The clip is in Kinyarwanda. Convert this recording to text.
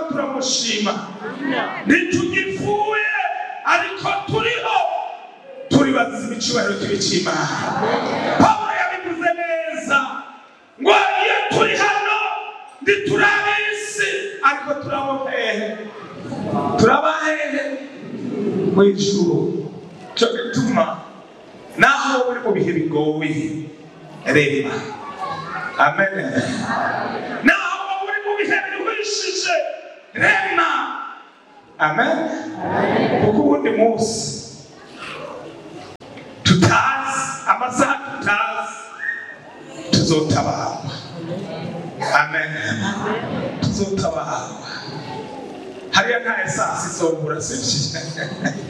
gushima ntitugipfuye ariko turiho turi bazize icyubahiro kibi cy'imana pawulo yabivuze neza ngo iyo turi hano ntituri ab'isi ariko turabo hehe turaba hehe mu ijuru cyo gituma naho uri mu bihe bigoye reba amen naho uri mu bihe biruhishije rema amen kuko uwundi munsi tutazi amasaha tutazi tuzotabarwa amen tuzotabarwa hariya nta esasi izobura sibyo